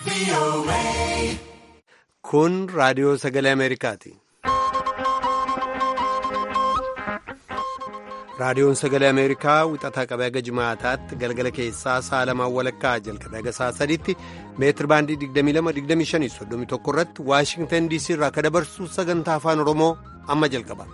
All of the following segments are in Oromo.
Kun raadiyoo sagalee Ameerikaati. Raadiyoon sagalee Ameerikaa wixataa qabee haga jimaataatti galgala keessaa sa'a lamaan walakkaa jalqabee haga sa'a sadiitti meetir baandii 22-25-31 irratti Waashingtan DC irraa akka dabarsu sagantaa afaan Oromoo amma jalqaba.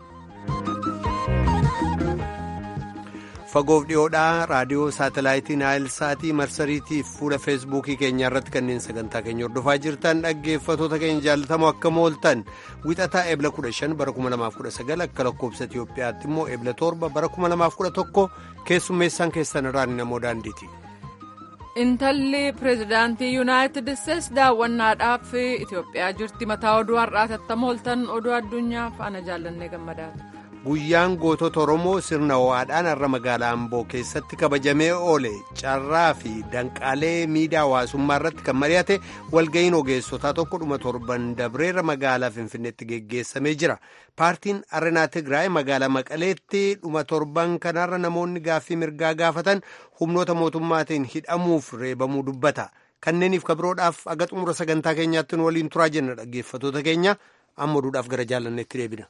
Fagoof dhiyoodhaa raadiyoo saatalaayitii Naayil Saatii marsariitii fi fuula feesbuukii keenyaa irratti kanneen sagantaa keenya hordofaa jirtan dhaggeeffatoota keenya jaalatamoo akka mooltan wixataa eebla 15 bara 2019 akka lakkoobsa Itiyoophiyaatti immoo eebla 7 bara 2011 keessummeessaan keessan irraan namoo daandiiti. Intalli pireezidaantii Yuunaayitid Isteetsi daawwannaadhaaf Itiyoophiyaa jirti mataa oduu har'aa tattamoo mooltan oduu addunyaa faana jaallannee gammadaatu. Guyyaan gootota Oromoo sirna ho'aadhaan har'a magaalaa Amboo keessatti kabajamee oole carraa fi danqaalee miidiyaa hawaasummaa irratti kan mari'ate walga'iin ogeessotaa tokko dhuma torban dabreera magaalaa Finfinneetti geggeessamee jira. Paartiin Arenaa Tigraay magaalaa Maqaleetti dhuma torban kanarra namoonni gaaffii mirgaa gaafatan humnoota mootummaatiin hidhamuuf reebamuu dubbata. Kanneeniif kabiroodhaaf aga xumura sagantaa keenyaatti nu waliin turaa jenna dhaggeeffatoota keenya amma oduudhaaf gara jaalanneetti deebina.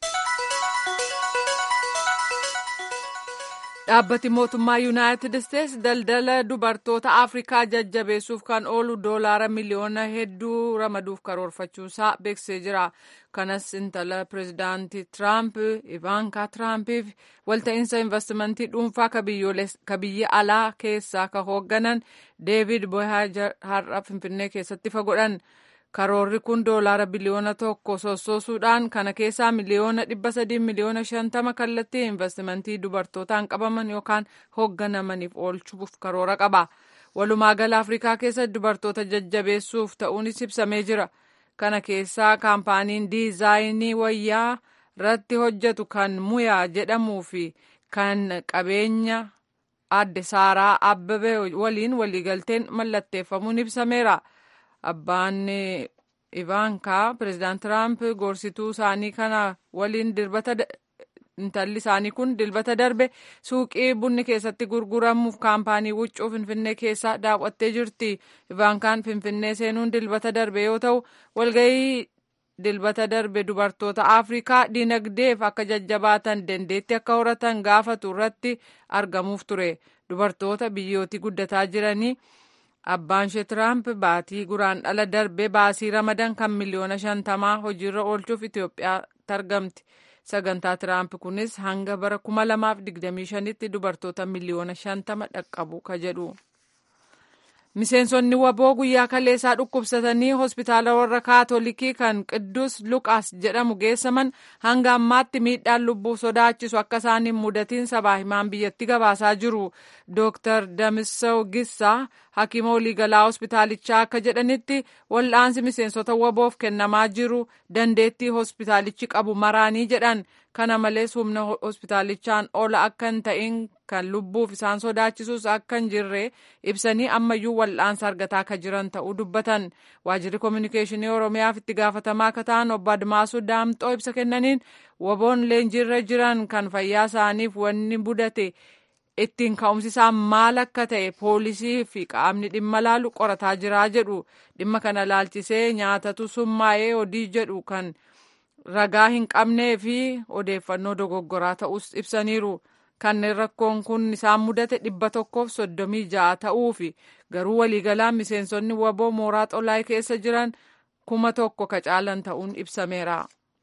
dhaabbati mootummaa yuunaayitid isteetsi daldala dubartoota afrikaa jajjabeessuuf kan oolu doolaara miliyoona hedduu ramaduuf karoorfachuusaa beeksisee jira kanas intala pireezidaantii tiraamp ivaankaa tiraampiif walta'iinsa investimentii dhuunfaa ka biyya alaa keessaa ka hoogganan deevid boyhaajar har'a finfinnee keessatti ifa godhan karoorri kun doolaara biliyoona tokko sossoosuudhaan kana keessaa miliyoona dhibba sadii miliyoona shantama kallattii investimentii dubartootaan qabaman yookaan hoogganamaniif oolchuuf karoora qaba walumaa gala afrikaa keessa dubartoota jajjabeessuuf ta'uunis ibsamee jira kana keessaa kaampaaniin diizaayinii wayyaa irratti hojjetu kan muyaa jedhamuu fi kan qabeenya adde saaraa abbabee waliin waliigalteen mallatteeffamuun ibsameera. abbaan ivaankaa pireezidaant tiraamp gorsituu isaanii kana waliin dilbata intalli isaanii kun dilbata darbe suuqii bunni keessatti gurguramuuf kaampaanii huccuu finfinnee keessa daawwattee jirti ivaankaan finfinnee seenuun dilbata darbe yoo ta'u walgahii dilbata darbe dubartoota afrikaa dinagdeef akka jajjabaatan dandeetti akka horatan gaafatu irratti argamuuf ture dubartoota biyyootii guddataa jiranii. abbaan ishee tiraamp baatii guraandhala darbe baasii ramadan kan miliyoona shantamaa hojiirra oolchuuf itiyoophiyaatti argamti sagantaa tiraamp kunis hanga bara kuma lamaaf digdamii shanitti dubartoota miliyoona shantama dhaqqabu ka jedhu. miseensonni waboo guyyaa kaleessaa dhukkubsatanii hospitaala warra kaatolikii kan qidduus luqaas jedhamu geessaman hanga ammaatti miidhaan lubbuu sodaachisu akka isaan hin mudatiin sabaa himaan biyyatti gabaasaa jiru dooktar damisaw gissaa hakiima waliigalaa hospitaalichaa akka jedhanitti wal'aansi miseensota waboof kennamaa jiru dandeettii hospitaalichi qabu maraanii jedhan kana malees humna hospitaalichaan ola akka hin ta'in kan lubbuuf isaan sodaachisus akka hin jirre ibsanii ammayyuu wal'aansa argataa akka jiran ta'uu dubbatan waajirri koominikeeshinii oromiyaaf itti gaafatamaa akka ta'an obbo Admaasuu Daamxoo ibsa kennaniin waboon leenjiirra jiran kan fayyaa isaaniif wanni mudate ittiin ka'umsi isaa maal akka ta'e poolisii fi qaamni dhimma laalu qorataa jiraa jedhu dhimma kana laalchisee nyaatatu summaa'ee odii jedhu kan ragaa hin qabnee fi odeeffannoo dogoggoraa ta'us ibsaniiru. kanneen rakkoon kun isaan mudate dhibba tokkoof soddomii ja'a ta'uu fi garuu waliigalaan miseensonni waboo mooraa xolaay keessa jiran kuma tokko ka caalan ta'uun ibsameera.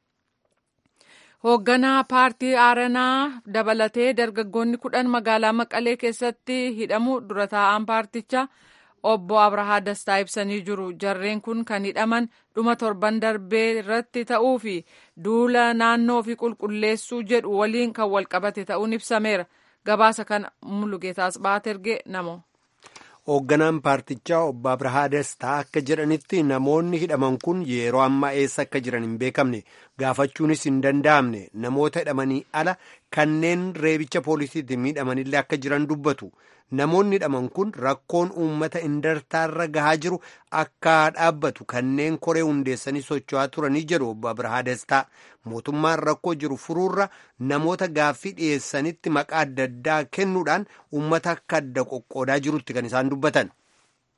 hoogganaa paartii aaranaa dabalatee dargaggoonni kudhan magaalaa maqalee keessatti hidhamu dura taa'aan paartichaa obbo abrahaa dastaa ibsanii jiru jarreen kun kan hidhaman dhuma torban darbee irratti ta'uu fi duula naannoo fi qulqulleessuu jedhu waliin kan walqabate ta'uun ibsameera gabaasa kana mulugeetaas baaterge namo. hoogganaan paartichaa obbo abrahaa dastaa akka jedhanitti namoonni hidhaman kun yeroo ammaa eessa akka jiran hin beekamne gaafachuunis hin danda'amne namoota hidhamanii ala kanneen reebicha poolisiitiin miidhamanillee akka jiran dubbatu namoonni hidhaman kun rakkoon uummata indartaarra gahaa jiru akka dhaabbatu kanneen koree hundeessanii socho'aa turanii jedhu obbo abrahaa dastaa mootummaan rakkoo jiru furuurra namoota gaaffii dhiyeessanitti maqaa adda addaa kennuudhaan uummata akka adda qoqqoodaa jirutti kan isaan dubbatan.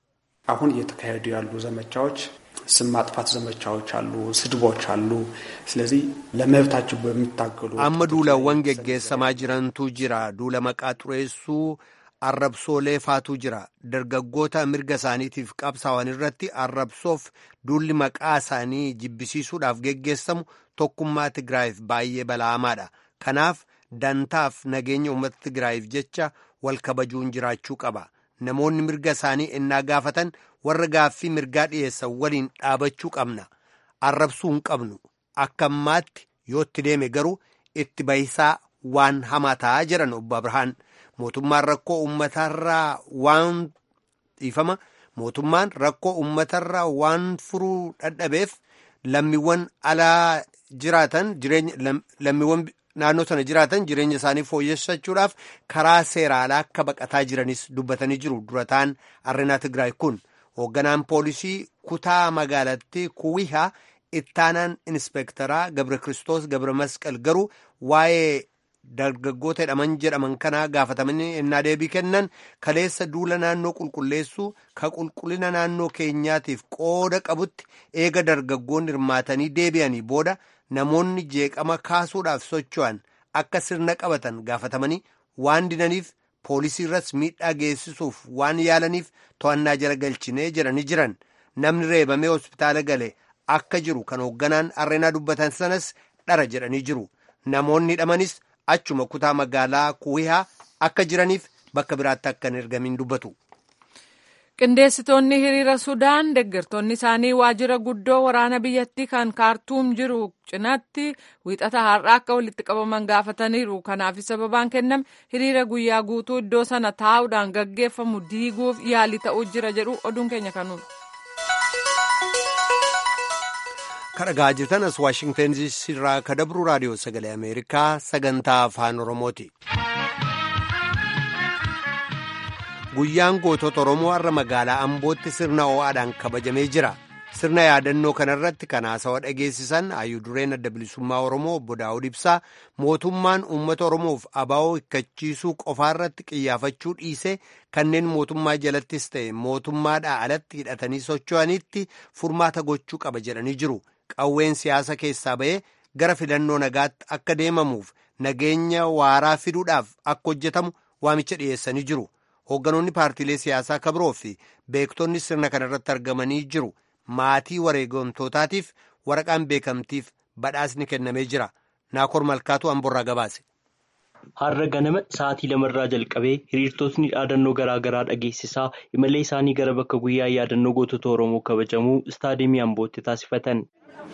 አሁን እየተካሄዱ ያሉ ዘመቻዎች ስም ማጥፋት ዘመቻዎች አሉ፣ ስድቦች አሉ። ስለዚህ ለመብታቸው በሚታገሉ amma duulawwan geggeessamaa jirantu jira duula maqaa xureessuu arrabsoolee faatu jira dargaggoota mirga isaaniitiif qabsaa'an irratti arrabsoof duulli maqaa isaanii jibbisiisuudhaaf geggeessamu tokkummaa tigraayiif baay'ee bala'amaadha kanaaf dantaaf nageenya uummata tigraayiif jecha wal kabajuun jiraachuu qaba namoonni mirga isaanii ennaa gaafatan warra gaaffii mirgaa dhiyeessan waliin dhaabachuu qabna arrabsuu hin qabnu akka ammaatti yootti deeme garuu itti bahisaa waan hamaa ta'aa jiran obbo Abrahaan mootummaan rakkoo uummatarraa waan dhiifama mootummaan rakkoo uummatarraa waan furuu dadhabeef lammiiwwan alaa jiraatan jireenya lammiiwwan naannoo sana jiraatan jireenya isaanii fooyyessachuudhaaf karaa seeraalaa akka baqataa jiranis dubbatanii jiru durataan arrinaa Tigraay kun hoogganaan poolisii kutaa magaalattii kuwihaa ittaanaan inspeektaraa Gabre Kiristoos Gabre Masqal garuu waa'ee dargaggoota hidhaman jedhaman kanaa gaafatamanii ennaa deebii kennan kaleessa duula naannoo qulqulleessuu ka qulqullina naannoo keenyaatiif qooda qabutti eega dargaggoonni hirmaatanii deebi'anii booda namoonni jeeqama kaasuudhaaf socho'an akka sirna qabatan gaafatamanii waan didaniif poolisii irras miidhaa geessisuuf waan yaalaniif to'annaa jala galchinee jedhanii jiran namni reebamee hospitaala gale akka jiru kan hoogganaan arreenaa dubbatan sanas dhara jedhanii jiru namoonni hidhamanis achuma kutaa magaalaa kuwihaa akka jiraniif bakka biraatti akka hin ergamiin dubbatu. qindeessitoonni hiriira sudaan deeggartoonni isaanii waajjira guddoo waraana biyyattii kan kaartuum jiru cinaatti wiixata har'aa akka walitti qabaman gaafataniiru kanaaf sababaan kenname hiriira guyyaa guutuu iddoo sana taa'uudhaan gaggeeffamu diiguuf yaalii ta'uu jira jedhu oduun keenya kanuudha. kadhagaa jirtan as waashingtan irraa ka dabru raadiyoo sagalee ameerikaa sagantaa afaan oromooti. guyyaan gootota oromoo har'a magaalaa ambootti sirna ho'aadhaan kabajamee jira sirna yaadannoo kanarratti kan haasawa dhageessisan hayyuu dureen adda bilisummaa oromoo obbo daawud ibsaa mootummaan uummata oromoof abaa'oo hikkachiisuu qofaarratti qiyyaafachuu dhiise kanneen mootummaa jalattis ta'e mootummaadhaa alatti hidhatanii socho'anitti furmaata gochuu qaba jedhanii jiru qawween siyaasa keessaa ba'ee gara filannoo nagaatti akka deemamuuf nageenya waaraa fiduudhaaf akka hojjetamu waamicha dhiyeessanii jiru. hoogganoonni paartiilee siyaasaa kabiroo fi beektonni sirna kanarratti argamanii jiru maatii wareegamtootaatiif waraqaan beekamtiif badhaasni kennamee jira naakor malkaatu amborraa gabaase. har'a ganama sa'aatii lamarraa jalqabee hiriirtotni dhaadannoo garaa garaa dhageessisaa imalee isaanii gara bakka guyyaa yaadannoo gootota oromoo kabajamuu istaadiyeemii ambootti taasifatan.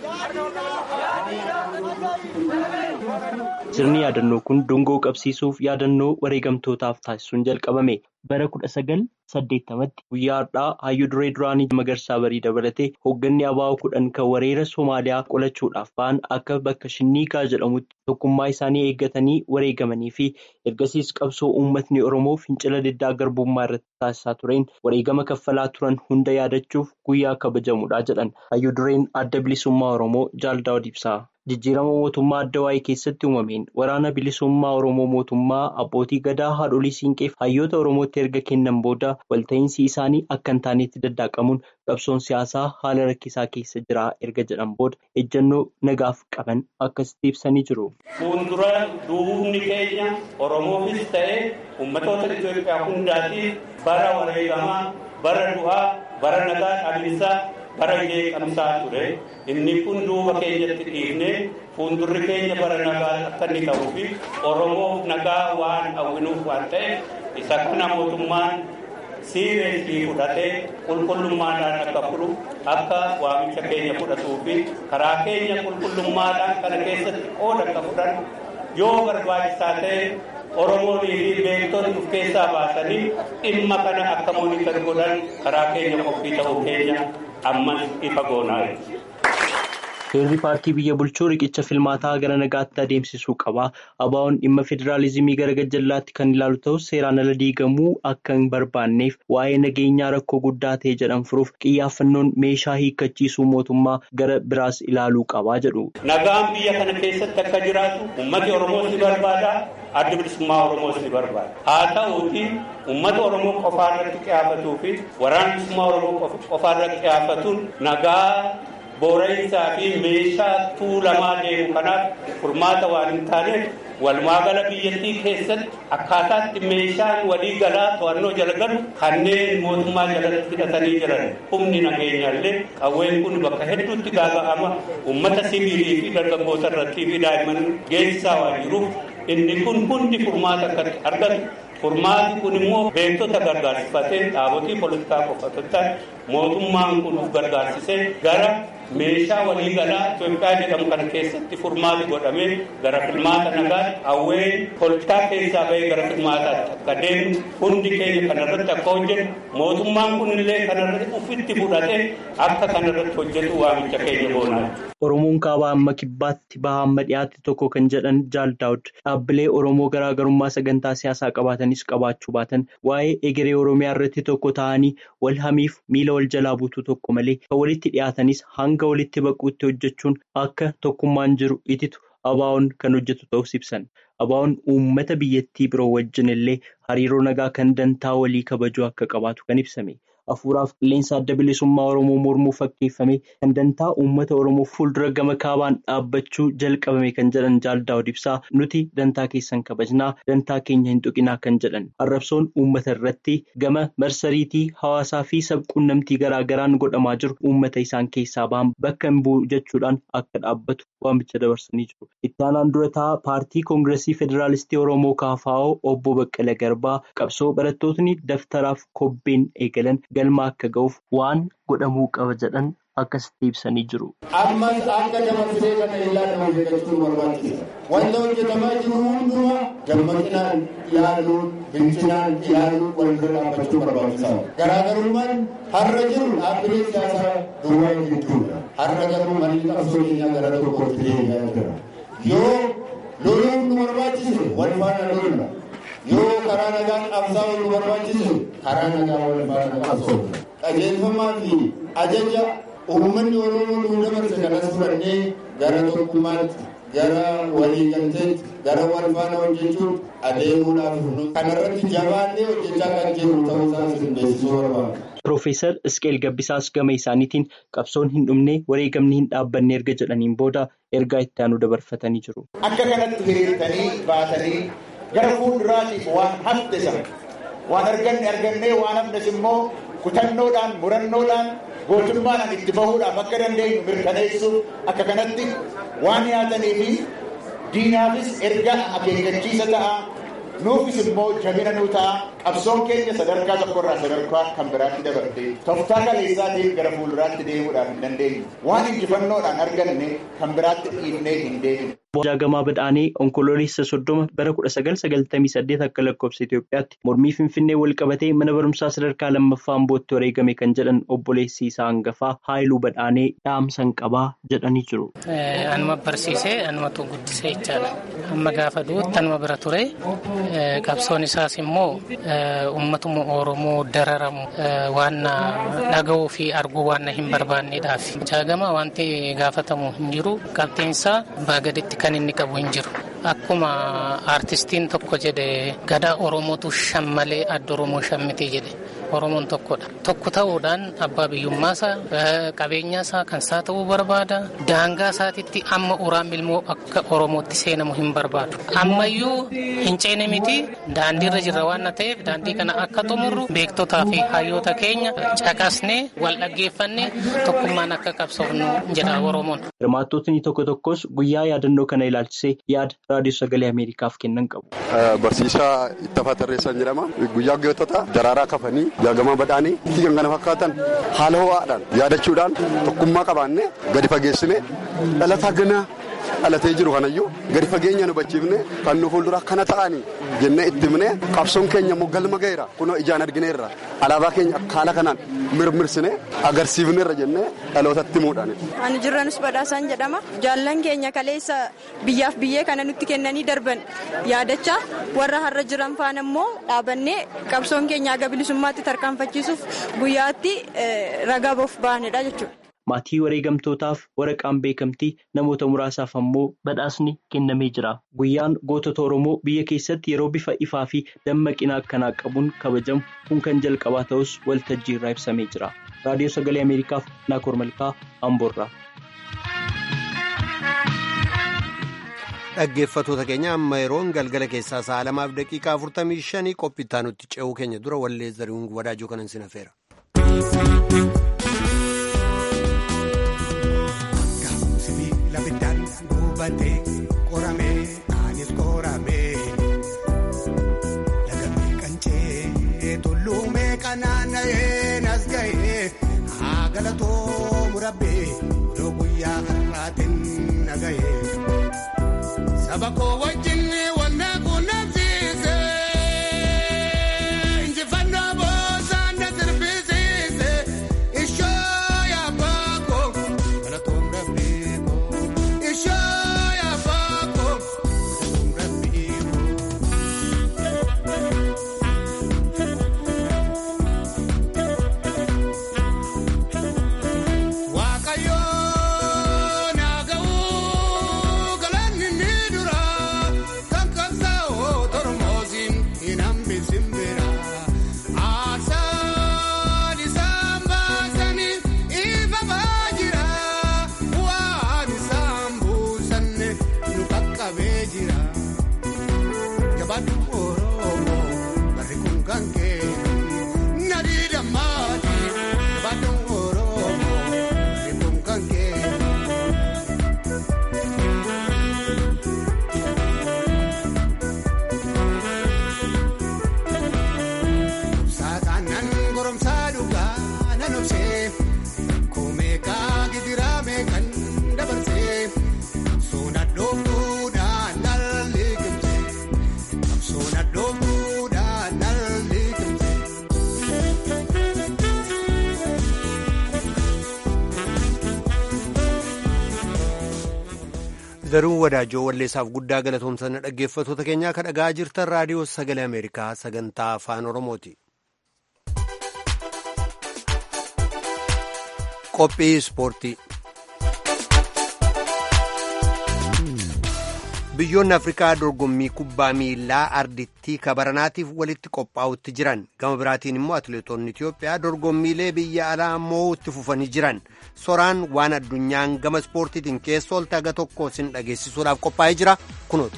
sirni yaadannoo kun dungoo qabsiisuuf yaadannoo wareegamtootaaf taasisuun jalqabame bara kudha sagal saddeettamatti guyyaa har'aa hayyuu duree duraanii magarsaa barii dabalatee hoogganni abaa'oo kudhan kan wareera soomaaliyaa qolachuudhaaf ba'an akka bakka shinniigaa jedhamutti tokkummaa isaanii eeggatanii wareegamanii fi ergasiis qabsoo uummatni oromoo fincila diddaa garbummaa irratti taasisaa tureen wareegama kaffalaa turan hunda yaadachuuf guyyaa kabajamudha jedhan hayyuu dureen adda bilisummaa oromoo jaaldaawud ibsaa. jijjiirama mootummaa adda waa'ee keessatti uumameen waraana bilisummaa oromoo mootummaa abbootii gadaa haadholii siinqeef hayyoota oromootti erga kennan booda walta'iinsi isaanii akka hin taanetti daddaqamuun qabsoon siyaasaa haala rakkisaa keessa jira erga jedhan booda ejjennoo nagaaf qaban akkasitti ibsanii jiru. fuuldura duubni keenya oromoofis ta'ee uummatoota itoophiyaa hundaatiif bara wareegamaa bara du'aa bara nagaa dhaabbisaa. bara jeeqamsaa ture inni kun duuba keenyatti dhiifnee fuuldurri keenya bara nagaa akka inni ta'uu fi oromoof nagaa waan hawwinuuf waan ta'eef isa kana mootummaan siireesii fudhatee qulqullummaadhaan akka fudhu akka waamicha keenya fudhatuu fi karaa keenya qulqullummaadhaan kana keessatti qooda akka fudhan yoo barbaachisaa ta'e oromoonii fi beektonni of keessaa baasanii dhimma kana akka moonitar godhan karaa keenya qophii ta'uu keenya. ammas ifa goonaa Heerri paartii biyya bulchuu riqicha filmaataa gara nagaatti adeemsisuu qaba. Abaa'oon dhimma federaalizimii gara gajjallaatti kan ilaalu ta'us seeraan ala diigamuu akka hin barbaanneef waa'ee nageenyaa rakkoo guddaa ta'e jedhan furuuf xiyyaaffannoon meeshaa hiikkachiisuu mootummaa gara biraas ilaaluu qabaa jedhu. Nagaan biyya kana keessatti akka jiraatu uummati Oromoos ni barbaada. Adda bilisummaa Oromoos ni barbaada. Haa ta'uuti uummata Oromoo qofaa irratti xiyyeeffatuu fi waraana bilisummaa Oromoo qofaa irratti xiyyeeffatuun nagaa boora'insaa fi meeshaa tuulamaa deemu kanaaf furmaata waan hin taaneef walumaagala biyyattii keessatti akkaataatti meeshaan walii galaa to'annoo jala galu kanneen mootummaa jalatti hidhatanii jiran humni nageenyaallee qawween kun bakka hedduutti gaaga'ama uummata sibiilii fi dargaggoota irrattii fi daa'imman geessisaa waan jiruuf inni kun hundi furmaata akka argatu furmaati kun immoo beektota gargaarsifatee dhaabotii poolitikaa qofatottaan mootummaan kun gargaarsisee gara meeshaa waliigalaa Itoophiyaa jedhamu kana keessatti furmaati godhamee gara filmaata nagaa hawween poolitikaa keessaa bahee gara filmaataatti akka deemu hundi keenya kanarratti akka hojjetu mootummaan kunillee kanarratti ufitti fudhatee akka kanarratti hojjetu waamicha keenya boonaa. Oromoon kaabaa amma kibbaatti baha amma dhiyaatti tokko kan jedhan Jaal Daawud dhaabbilee Oromoo garaagarummaa sagantaa siyaasaa qabaatanis qabaachuu baatan waa'ee egeree Oromiyaa irratti tokko ta'anii wal hamiif miila wal jalaa buutuu tokko malee kan walitti dhiyaatanis hanga walitti baquutti hojjechuun akka tokkummaan jiru ititu abaa'oon kan hojjetu ta'us ibsan. Abaa'oon uummata biyyattii biroo wajjin illee hariiroo nagaa kan dantaa walii kabajuu akka qabaatu kan ibsame. Hafuuraaf qilleensa adda bilisummaa Oromoo mormuu fakkeeffame kan dantaa uummata Oromoo fuuldura gama kaabaan dhaabbachuu jalqabame kan jedhan Jaal Daawud ibsaa nuti dantaa keessan kabajnaa dantaa keenya hin tuqinaa kan jedhan arrabsoon uummata irratti gama marsariitii hawaasaa fi sabquunnamtii garaagaraan godhamaa jiru uummata isaan keessaa ba'an bakka hin bu'u jechuudhaan akka dhaabbatu waamicha dabarsanii jiru. Itti aanaan durataa paartii koongireesii federaalistii Oromoo KFO obbo Baqqala Garbaa qabsoo barattootni daftaraaf kobbeen eegalan. galma akka ga'uuf waan godhamuu qaba jedhan akkasitti ibsanii jiru. Ammas akka dabarsee kana ilaaluun hojjechuun barbaachisa. Wanta hojjetamaa jiru hundumaa dammaqinaan ilaaluun, bilchinaan ilaaluun wal bira dhaabbachuu barbaachisaadha. Garaagarummaan har'a jiru dhaabbilee siyaasaa duwwaa gidduudha. Har'a garuu malli qabsoo keenyaa gara tokkootti deemaa jira. Yoo loluun nu barbaachise wal faana lolna. yoo karaa nagaan qabsaa'uu nu barbaachisu karaa nagaa wal faana qabsoofna. Qajeelfamaa fi ajaja uummanni Oromoo nu dabarse kanas fudhannee gara tokkummaatti, gara waliigalteetti, gara wal faana hojjechuun adeemuudhaaf kanarratti jabaannee hojjechaa kan jirru ta'uu isaa isin beeksisuu barbaada. Piroofeesar Isqeel Gabbisaas gama isaaniitiin qabsoon hin dhumne wareegamni hin dhaabbanne erga jedhaniin booda ergaa itti aanu dabarfatanii jiru. Akka kanatti hiriirtanii baatanii gara fuulduraatiif waan hafte sana waan arganne argannee waan hafnes immoo kutannoodhaan murannoodhaan gootummaadhaan itti bahuudhaaf akka dandeenyu mirkaneessuuf akka kanatti waan yaadanii fi diinaafis erga akeekkachiisa ta'a nuufis immoo jabina nuu ta'a qabsoon keenya sadarkaa tokkorraa sadarkaa kan biraatti dabarte tooftaa kaleessaatiin gara fuulduraatti deemuudhaaf hin dandeenyu waan injifannoodhaan arganne kan biraatti dhiibnee hin deemne. Jaagamaa Badhaanee onkoloolessa soddoma bara kudha sagal sagaltamii saddeet akka lakkoofsa Itoophiyaatti mormii Finfinnee wal qabatee mana barumsaa sadarkaa lammaffaa Ambootti wareegame kan jedhan obboleessi isaa hangafaa Haayiluu Badhaanee dhaamsan qabaa jedhanii jiru. Anuma barsiisee anumatu guddisee jechaadha. Amma gaafa du'utti anuma bira ture. Qabsoon isaas immoo uummatuma Oromoo dararamu waan dhaga'uu fi arguu waan hin barbaanneedhaaf. Jaagamaa wanti gaafatamu hin jiru qabxiinsaa baagaditti kan inni qabu hin jiru. Akkuma aartistiin tokko jedhe gadaa Oromootu shammalee adda Oromoo shammiti jedhe. Oromoon tokkodha. Tokko ta'uudhaan abbaa biyyummaasaa qabeenyaasaa kan isaa ta'uu barbaada. Daangaa isaatitti amma uraan ilmoo akka Oromootti seenamu hin barbaadu. Ammayyuu hin ceene miti daandiirra jirra waan ta'eef daandii kana akka xumurru beektotaa fi hayyoota keenya caqasnee wal dhaggeeffannee tokkummaan akka qabsoofnu jedha Oromoon. Hirmaattotni tokko tokkos guyyaa yaadannoo kana ilaalchisee yaada raadiyoo sagalee Ameerikaaf kennan qabu. Barsiisaa Ittafaa Tarreessaan jedhama. Guyyaa gootota daraaraa kafanii jaagamaa badhaanii kan kana fakkaatan haala ho'aadhaan yaadachuudhaan tokkummaa qabaannee gadi fageessine dhalataa ganaa dhalatee jiru kanayyuu gadi fageenya nu hubachiifne kan nu fuuldura kana ta'anii jennee itti himne qabsoon keenya immoo galma ga'eera kunoo ijaan argineerra alaabaa keenya haala kanaan mirmirsine agarsiifneerra jennee dhalootatti himuudhaan. Ani jirranus badhaasaan jedhama. Jaallan keenya kaleessa biyyaaf biyyee kana nutti kennanii darban yaadachaa warra har'a jiran faana immoo dhaabannee qabsoon keenya aga bilisummaatti tarkaanfachiisuuf guyyaatti ragaa boof baanedha jechuudha. Maatii wareegamtootaaf waraqaan beekamtii namoota muraasaaf ammoo badhaasni kennamee jira. Guyyaan gootota Oromoo biyya keessatti yeroo bifa ifaa fi dammaqina akkanaa qabuun kabajamu kun kan jalqabaa ta'us waltajjii irraa ibsamee jira. Raadiyoo Sagalee Ameerikaaf Naakoor Malkaa Amboorraa. Dhaggeeffattoota keenya amma yeroon galgala keessaa sa'a lamaaf daqiiqaa afurtamii shanii qophittaa nutti ce'uu keenya dura wallee zarihuun wadaajoo kanan sin hafeera. Qoramee anis qoramee lagamee qancee tulluumee qanaanna'ee nas ga'ee haa galatoo murabbee odoo guyyaa har'aatiin na ga'ee saba koo wajjin wanna qunnamsiise injifannoo boosaan na sirbisiise ishoo yaabbaa koo galatoon rabbii koo ishoo. Zaruu wadaajoo walleessaaf guddaa galatoomsana dhaggeeffattoota keenyaa kan dhagaa jirtan raadiyoo sagalee Ameerikaa sagantaa afaan Oromooti. Qophii ispoortii. Biyyoonni Afrikaa dorgommii kubbaa miilaa ardittii kabaranaatiif walitti qophaa'utti jiran gama biraatiin immoo atileetonni Itiyoophiyaa dorgommiilee biyya alaa moo'utti fufanii jiran soraan waan addunyaan gama ispoortiitiin keessa oolte aga tokko sin dhageessisuudhaaf qophaa'ee jira kunuuti.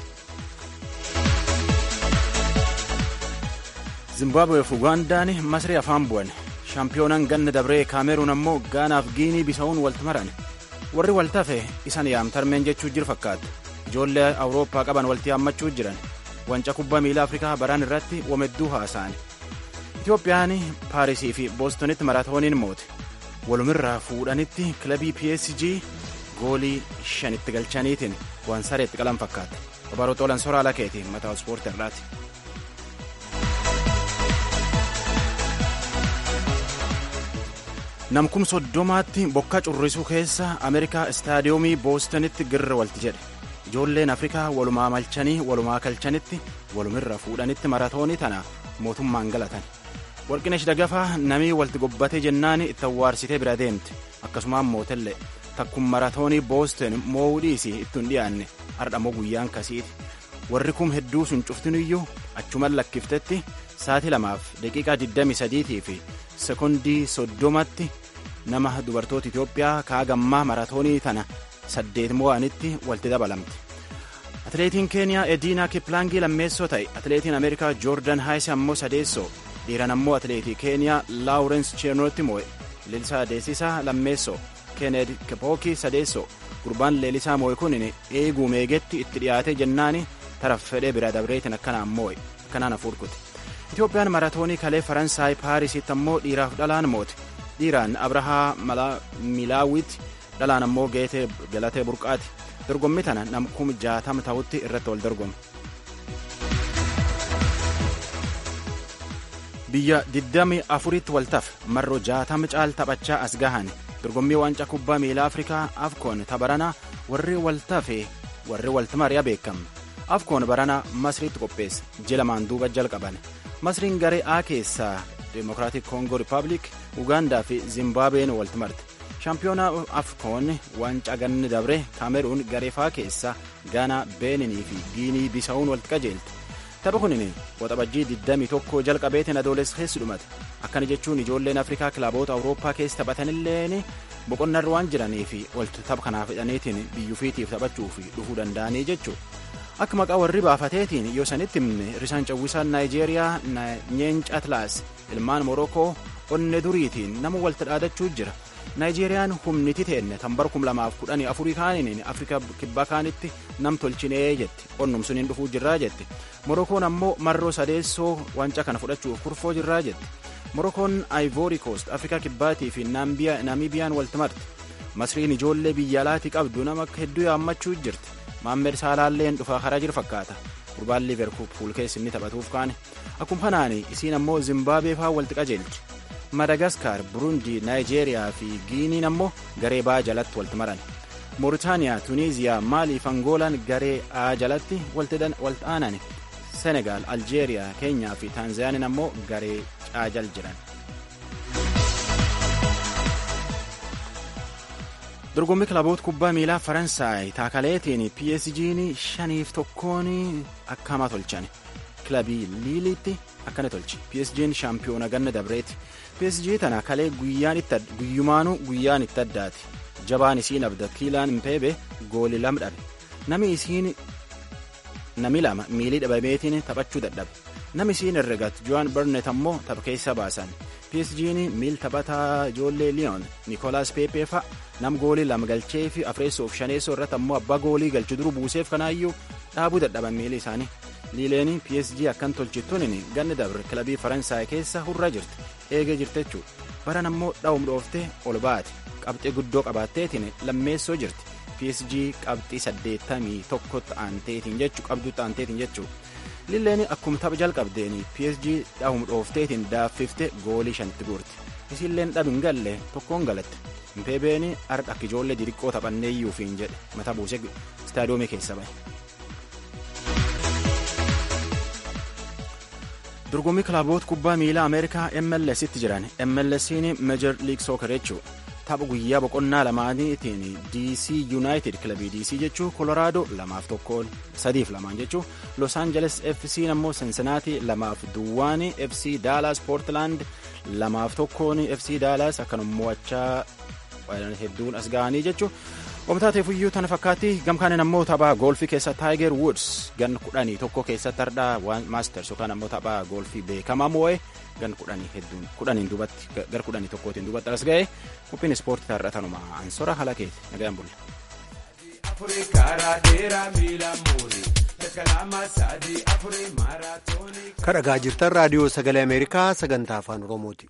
Zimbaabuweef Ugaandaan masrii afaan bu'an shaampiyoonaan ganna dabree kaameruun ammoo gaanaaf giinii bisa'uun walti maran warri waltafe isan yaamtarmeen jechuu jiru fakkaata. ijoollee awurooppaa qaban walitti haammachuu jiran wanca kubbaa miilaa afrikaa baraan irratti wamedduu haasa'an itiyoophiyaan paarisii fi boostonitti maraatooniin moote walumirraa fuudhanitti kilabii psg goolii shanitti galchaniitiin waan sareetti qalan fakkaata obaroo xoolan soraa lakeeti mataa ispoortii irraati. namkum soddomaatti bokkaa currisuu keessa ameerikaa istaadiyoomii boostonitti girra walti jedhe ijoolleen afrikaa walumaa malchanii walumaa kalchanitti walumirra fuudhanitti maratoonii tana mootummaan galatan warqinesh dagafaa namii walti gobbatee jennaan itti awwaarsitee bira deemte akkasumaan mootellee takkun maratoonii booston mo'uu dhiisii ittiin dhiyaanne hardhamoo guyyaan kasiiti warri kum hedduu sun cuftiniyyuu achuman lakkiftetti saatii lamaaf daqiiqaa 23 fi sekondii soddomatti nama dubartoota Itoophiyaa kaagammaa maratoonii tana saddeet mo'anitti walitti dabalamte. Atileetiin Keeniyaa Ediinaa Kiplaangii lammeessoo ta'e atileetiin Ameerikaa Joordan Haayis ammoo sadeessoo dhiiran ammoo atileetii Keeniyaa Laawurens Cheenootti mo'e Lilisaa Deesisaa lammeessoo Keened Kipooki sadeessoo gurbaan leelisaa mo'e kun eeguu meegetti itti dhiyaate jennaani taraf fedhee bira dabreetiin akkanaan mo'e akkanaan hafuurkute. Itoophiyaan maratoonii kalee Faransaay Paarisitti ammoo dhiiraaf dhalaan moote. dhiiraan abrahaa milaawit dhalaan ammoo galatee burqaati dorgommii tana nam kum jaatama ta'utti irratti wal dorgoma. biyya 24tti waltaaf marroo jaatama caal taphachaa as gahan dorgommii waancaa kubbaa miilaa afrikaa afkoon tabarana warri waltafe warri waltamari'a beekama afkoon barana masriitti qopheesse ji'a lamaan duuba jalqaban masriin garee a keessaa deemokiraatik koongoo rippaabilik ugaandaa fi zimbaabuween walti marte shaampiyoonaa afkoon waancaa ganni dabre kaameruun garee faa keessaa gaanaa beeninii fi giinii bisaa'uun walitti qajeelte tapha kunin waxabajjii 21 jalqabeetiin adoolessa keessi dhumate akkana jechuun ijoolleen afrikaa kilaboota awurooppaa keessa taphatanilleen boqonnarra waan jiranii fi walti tapha kanaaf hidhaniitiin biyyuufiitiif taphachuuf dhufuu danda'anii jechuudha. akka maqaa warri baafateetiin yoo sanitti himne risaan cawwisaan naayijeeriyaa nyeenca atlaas ilmaan morokoo onne duriitiin nama walta dhaadachuu jira naayijeeriyaan humniti teenne tan bara kum lamaaf kudhanii afurii kaaniin afrika kibbaa kaanitti nam tolchinee jetti onnum suniin dhufuu jirraa jetti morokoon ammoo marroo sadeessoo wanca kana fudhachuuf kurfoo jirraa jetti morokoon ivory coast afrika kibbaatii fi naamibiyaan walti marte masriin ijoollee biyya alaatii qabdu nama hedduu yaammachuu jirti maammed saalaalleen dhufaa karaa jiru fakkaata gurbaan liverpool keessa inni taphatuuf kaane akkuma kanaan isiin ammoo zimbaabuwee faa walti qajeelchi madagaskar burundii naayijeeriyaa fi giiniin ammoo garee baa jalatti walti maran mooritaaniyaa tuniiziyaa maalii fi angoolaan garee a jalatti walti aanan senegaal aljeeriyaa keenyaa fi taanzaaniin ammoo garee caajal jiran. dorgommii kilaboota kubbaa miilaa faransaay taakaleetiin psg'n shaniif tokkoon akka hamaa tolchan kilabii liiliitti akkana tolchi psg'n shaampiyoona ganna dabreeti psg tana kalee guyyumaanuu guyyaan itti addaati jabaan isiin abda kiilaan mpeebe gooli lama dhabe nami isiin nami lama miilii dhabameetiin taphachuu dadhabe nami isiin herregat joan barnet ammoo tapha keessa baasan psg'n miil taphataa ijoollee liyoon nikolaas peepee fa'a nam goolii lama galchee fi afreessoof shaneessoo irratti ammoo abbaa goolii galchu duru buuseef kanaayyuu dhaabuu dadhaban miilii isaanii liileen psg akkan tolchittuun ganni dabre kilabii faransaay keessa hurraa jirti eegee jirti jechuudha baran ammoo dha'um dhooftee ol baate qabxii guddoo qabaatteetiin lammeessoo jirti psg qabxii saddeettamii tokkotti aanteetiin jechuu qabduutti aanteetiin jechuudha liileen akkuma tapha jalqabdeen psg dha'um dhoofteetiin daaffifte goolii shanti guurti isiilleen dhabin galle tokkoon galatte mpeebeen har'a akka ijoollee diriqqoo taphanneeyyuufiin jedhe mata buusee istaadiyoomii keessa bahe. dorgommii kilaboota kubbaa miilaa ameerikaa mls tti jiran mls'n meejor liig sooker jechuudha tapha guyyaa boqonnaa lamaaniitiin dc yuunaayitid kilabii dc jechuu koloraadoo lamaaf tokkoon sadiif lamaan jechuu los aangeles fc ammoo sensenaatii lamaaf duwwaan fc daalaas poortilaand lamaaf tokkoon fc daalaas akkanuma mo'achaa hedduun as ga'anii jechuu Oomtaateefuyyuu tana fakkaatti gamkaaniin ammoo taphaa goolfii keessa taayiger wuds gan kudhanii tokko keessatti hardhaa waan maasters yookaan ammoo taphaa goolfii beekamaa moo'ee gan kudhanii hedduun kudhaniin duubatti gar kudhanii tokkootiin duubatti as ga'e qophiin ispoortii taarratanuma ansora halakeeti nagayaan bulla. kadhagaa jirtan raadiyoo sagalee ameerikaa sagantaa afaan oromooti.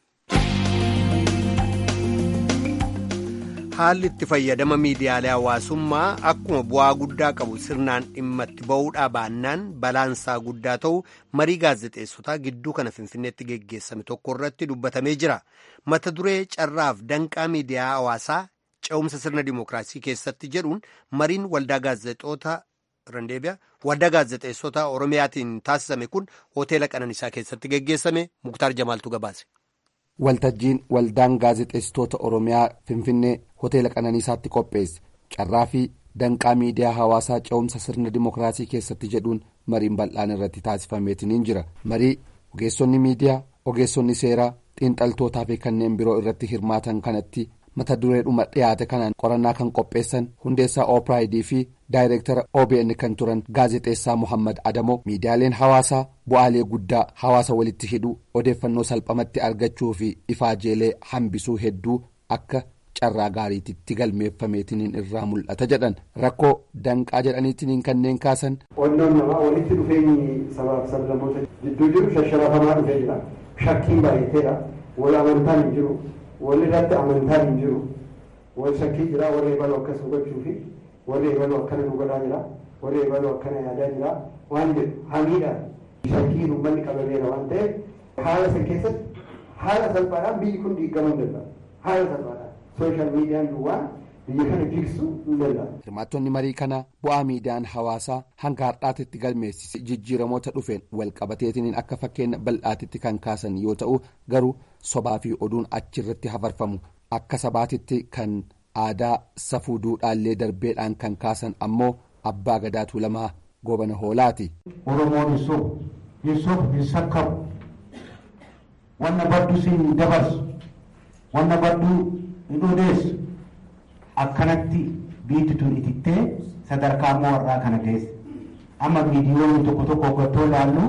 haalli itti fayyadama miidiyaalee hawaasummaa akkuma bu'aa guddaa qabu sirnaan dhimma itti ba'uudhaa baannaan balaansaa guddaa ta'u marii gaazexeessotaa gidduu kana finfinneetti geggeessame tokko irratti dubbatamee jira mata duree carraaf danqaa miidiyaa hawaasaa ce'umsa sirna dimookiraasii keessatti jedhuun mariin waldaa gaazexoota waldaa gaazexeessota oromiyaatiin taasisame kun hoteela qananiisaa keessatti geggeessame muktaar jamaaltu gabaase. waltajjiin waldaan gaazexeessitoota oromiyaa finfinnee hoteela qananiisaatti qopheesse carraa fi danqaa miidiyaa hawaasaa ce'umsa sirna dimookiraasii keessatti jedhuun mariin bal'aan irratti taasifameetiniin jira marii ogeessonni miidiyaa ogeessonni seeraa xiinxaltootaa fi kanneen biroo irratti hirmaatan kanatti mata dureedhuma dhiyaate kanaan qorannaa kan qopheessan hundeessaa oopraayidii fi daayireektara obn kan turan gaazexeessaa muhammad adamoo miidiyaaleen hawaasaa bu'aalee guddaa hawaasa walitti hidhuu odeeffannoo salphamatti argachuu fi ifaajeelee hambisuu hedduu akka carraa gaariititti galmeeffameetiniin irraa mul'ata jedhan rakkoo danqaa jedhaniitiniin kanneen kaasan. qondoon namaa walitti dhufeenyi sabaaf sablamoota jidduu jiru shasharafamaa dhufee jira shakkiin baay'ateedha wal amantaan hin jiru. walirratti amantaan hin jiru wal shakkii jira warra eebalu akkas hubachuu fi warri eebaluu akkana nu godhaa jira warri eebaluu akkana yaadaa jira waan jedhu hamiidhaan shakkiin uummanni qabameera waan ta'eef haala san keessatti haala salphaadhaan biyyi kun diigamuu hin danda'u haala salphaadhaan sooshaal miidiyaan duwwaa biyya kana jigsuu hin danda'u. Hirmaattonni marii kana bu'aa miidiyaan hawaasaa hanga har'aatitti galmeessise jijjiiramoota dhufeen walqabateetiin akka fakkeenya bal'aatitti kan kaasan yoo ta'u garuu sobaa fi oduun achirratti hafarfamu akka sabaatitti kan aadaa safuu duudhaallee darbeedhaan kan kaasan ammoo abbaa gadaa tuulamaa goobana hoolaati. Oromoon hin sobu hin sobu hin sakkabu wanna baddu siin dabarsu wanna baddu hin odeessu akkanatti biitti tun itittee sadarkaa warraa kana geesse amma miidiyoonni tokko tokko hoggattoo ilaallu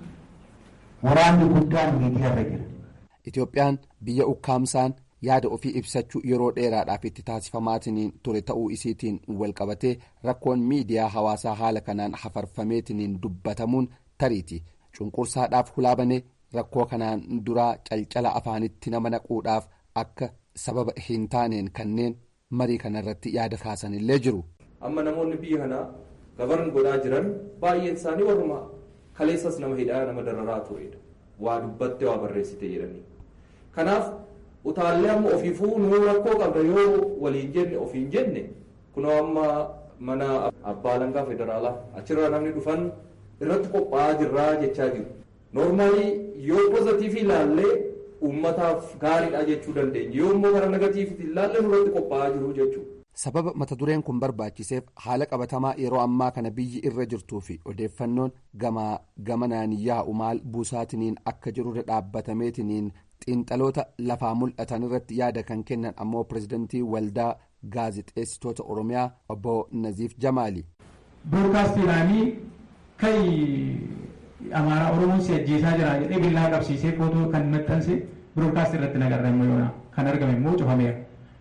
waraanni guddaan miidiyaarra jira. Itoophiyaan biyya ukkaamsaan yaada ofii ibsachuu yeroo dheeraadhaaf itti taasifamaatiin ture ta'uu isiitiin walqabatee rakkoon miidiyaa hawaasaa haala kanaan hafarfameetiin dubbatamuun tariiti cunqursaadhaaf hulaabane rakkoo kanaan duraa calcala afaanitti nama naquudhaaf akka sababa hin taaneen kanneen marii kanarratti yaada kaasanillee jiru. amma namoonni biyya kanaa gabaran godhaa jiran baay'een isaanii warruma kaleessas nama hidhaa nama dararaa turedha waa dubbatte waa barreessite jedhanii kanaaf utaallee amma ofiifuu nuu rakkoo qabda yoo waliin jenne ofiin jenne kunoo amma mana abbaa langaa federaalaa achirraa namni dhufan irratti qophaa'aa jirraa jechaa jiru noormaalii yoo pozitiivii ilaallee uummataaf gaariidha jechuu dandeenya yoo immoo gara negatiivitti ilaallee nurratti qophaa'aa jiru jechuudha. sababa mata dureen kun barbaachiseef haala qabatamaa yeroo ammaa kana biyyi irra jirtuu fi odeeffannoon gamaa gamanaan yaa'u maal buusaatiniin akka jirurra dhaabbatameetiniin xiinxaloota lafaa mul'atan irratti yaada kan kennan ammoo pirezidantii waldaa gaazixeessitoota oromiyaa obbo naziif jamaali. broodkaastii ilaanii kai amaaraa oromoon si ajjeesaa jira jedhee billaa qabsiisee footoo kan maxxanse broodkaastii irratti nagarra immoo yoona kan argame immoo cufameera.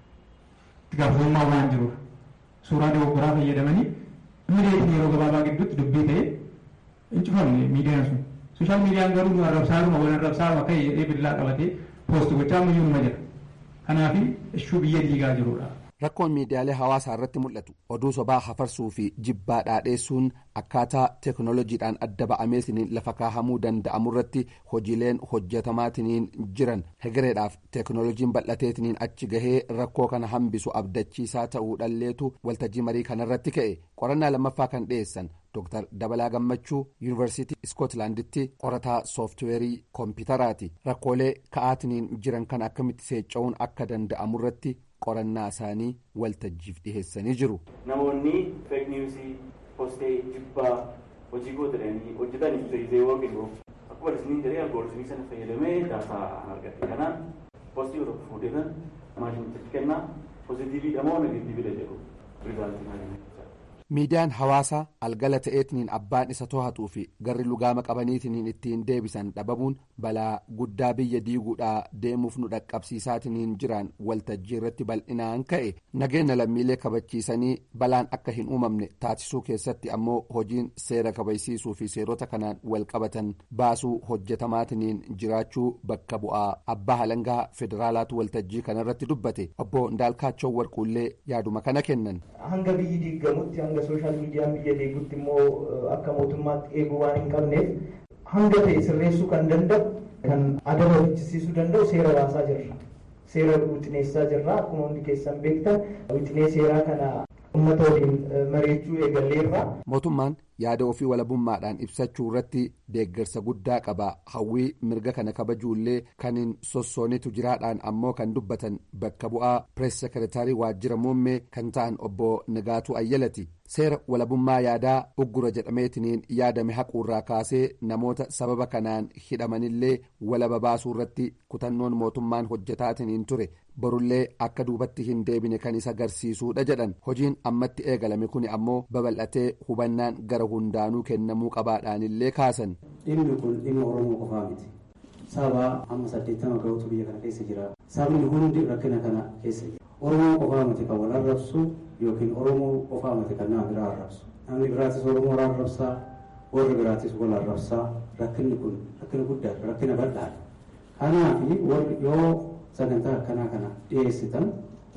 gaafatamummaa waan jiruuf suuraa dogoggoraa fayyadamanii miidiyaa yeroo gabaabaa gidduutti dubbii ta'e hin cufamne miidiyaan sun sooshaal miidiyaan garuu nu arrabsaaruma wal arrabsaaruma ka'e jedhee billaa qabatee poosti gochaa ammayyuu numa jira kanaaf ishuu biyya diigaa jirudha. Rakkoon miidiyaalee hawaasaa irratti mul'atu oduu sobaa hafarsuu fi jibbaa dhaadheessuun akkaataa teeknooloojiidhaan adda ba'ameetiniin lafa kaahamuu danda'amu irratti hojiileen hojjetamaatiin jiran hegereedhaaf teeknooloojiin bal'ateetiniin achi gahee rakkoo kana hambisu abdachiisaa ta'uu dhalleetu waltajjii marii kanarratti ka'e qorannaa lammaffaa kan dhiyeessan Dr. Dabalaa Gammachuu Yuunivarsiitii Iskootlaanditti qorataa sooftiweerii koompitaraati rakkoolee ka'aatiniin jiran kan akkamitti seecca'uun akka danda'amu irratti qorannaa isaanii waltajjiif dhiheessanii jiru. Namoonni feek niwusii postee jibbaa hojii gootatanii hojjetan ibsa yookiin akkuma isiniin jedhee algooritimii sana fayyadamee daataa argate kanaan postii yoo tokko fuudhatan maashinichatti kennaa pozitiiviidha moo negatiiviidha jedhu rizaaltii maashinichi. miidiyaan hawaasaa algala ta'eetiniin abbaan isa to'atuu fi garri lugaama qabaniitiniin ittiin deebisan dhabamuun balaa guddaa biyya diiguudhaa deemuuf nu dhaqqabsiisaatiniin jiran waltajjii irratti bal'inaan ka'e nageenya lammiilee kabachiisanii balaan akka hin uumamne taasisuu keessatti ammoo hojiin seera kabajsiisuu fi seerota kanaan walqabatan baasuu hojjetamaatiniin jiraachuu bakka bu'aa abbaa halangaa federaalaatu waltajjii kanarratti dubbate obbo Ndaalkaachoo Warquullee yaaduma kana kennan. hanga biyyi diigamutti hanga sooshaal miidiyaan biyya deegutti immoo akka mootummaatti eeguu waan hin qabneef hanga ta'e sirreessuu kan danda'u kan adaba hojjisiisuu danda'u seera baasaa jirra. Seera wixineessaa jirra akkuma hundi keessan beektan wixinee seeraa kana uummata waliin mari'achuu eegalleerra. Mootummaan yaada ofii walabummaadhaan ibsachuu irratti deeggarsa guddaa qaba hawwii mirga kana kabajuullee kan hin sossoonitu jiraadhaan ammoo kan dubbatan bakka bu'aa pirees sekeretaarii waajjira muummee kan ta'an obbo Nagaatuu Ayyalati seera walabummaa yaadaa uggura jedhameetiniin yaadame haquurraa kaasee namoota sababa kanaan hidhamanillee walaba baasuu irratti kutannoon mootummaan hojjetaatiniin ture borullee akka duubatti hin deebine kan isa agarsiisuudha jedhan hojiin ammatti eegalame kuni ammoo babal'atee hubannaan gara hundaanuu kennamuu qabaadhaanillee kaasan. dhimmi kun dhimma oromoo qofaa miti saba amma saddeettama gahuutu biyya kana keessa jira sabni hundi rakkina kana keessa jira oromoo qofaa miti kan wal arrabsu yookiin oromoo qofaa miti kan nama biraa arrabsu namni biraatis oromoo arrabsaa warri biraatis wal arrabsaa rakkinni kun rakkina guddaadha rakkina bal'aadha kanaaf warri yoo sagantaa akkanaa kana dhiyeessitan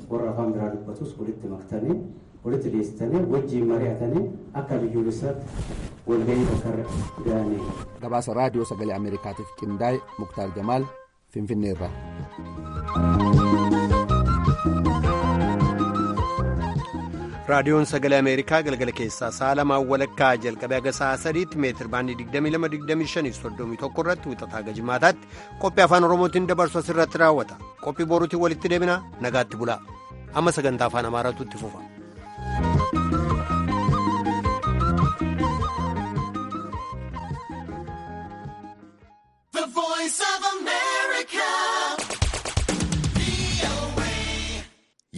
warra afaan biraa dubbatus walitti maktanii walitti dhiyeessitanii wajjiin mari'atanii akka biyyoolessaatti walgahii bakka ga'anii. gabaasa raadiyoo sagalee ameerikaatiif qindaa'e muktaar jamaal finfinneerra. raadiyoon sagalee ameerikaa galgala keessaa sa'a lamaan walakkaa jalqabee haga sa'a sadiitti meetir baandii 22-25 irratti wixataa gajimaataatti qophii afaan oromootiin dabarsu asirratti raawwata qophii boruutiin walitti deebina nagaatti bulaa amma sagantaa afaan amaaraatu itti fufa.